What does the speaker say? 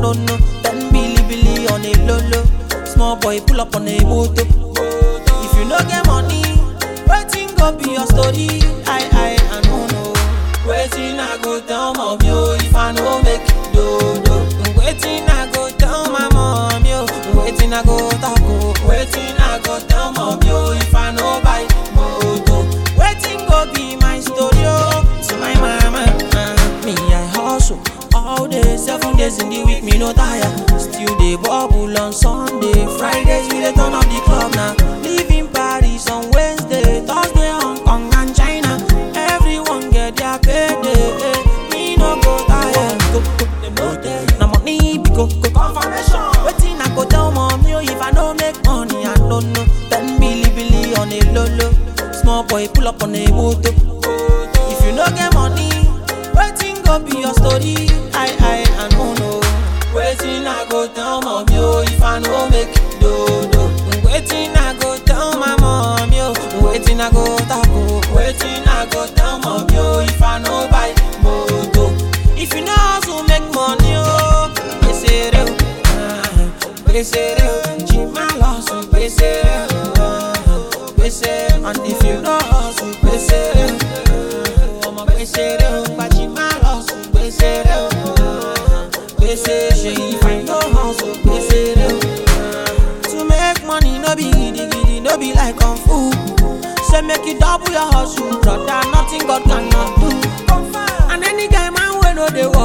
no no. Ten billy billy on a low low. Small boy pull up on a moto. If you no get money, waiting go be your story. I I I no know. Waiting I go tell mom yo if I no make it do do. Waiting I go tell my mom yo. Waiting I go talk oh. Waiting I go tell mom yo if I no buy moto. Waiting go be my story oh. To my mama, uh, me I hustle all day, seven days in the week me no tire. Still dey bubble on Sunday, Fridays we dey turn up the club now. Live in Paris on Wednesday, Thursday Hong Kong and China. Everyone get their payday. eh. Me no go tire. Go, go, dem no tell you. Na money be go go. Confirmation. Wetin I go tell mommy oh, if I no make money I no know. Ten billy billy on a low low. Small boy pull up on a moto. If you no get money, wetin go be your story? I I I no know. Wetin I go tell mommy oh, if I no make it do do. Wetin I go tell my mommy oh, wetin I go talk oh, wetin I go tell mommy oh, if I no buy moto. If you no hustle make money oh, gbèsè rẹ o, ah, gbèsè rẹ o, jìmá lọ sùn gbèsè rẹ o, ah, gbèsè and if you no hustle gbèsè rẹ o, ọmọ gbèsè rẹ o, gbajìmá lọ sùn gbèsè rẹ o, ah, gbèsè ṣe if I no hustle gbèsè rẹ o. To make money no be gidi gidi, no be like kung fu. Say make you double your hustle, brother. Nothing God cannot do. And any guy man wey no dey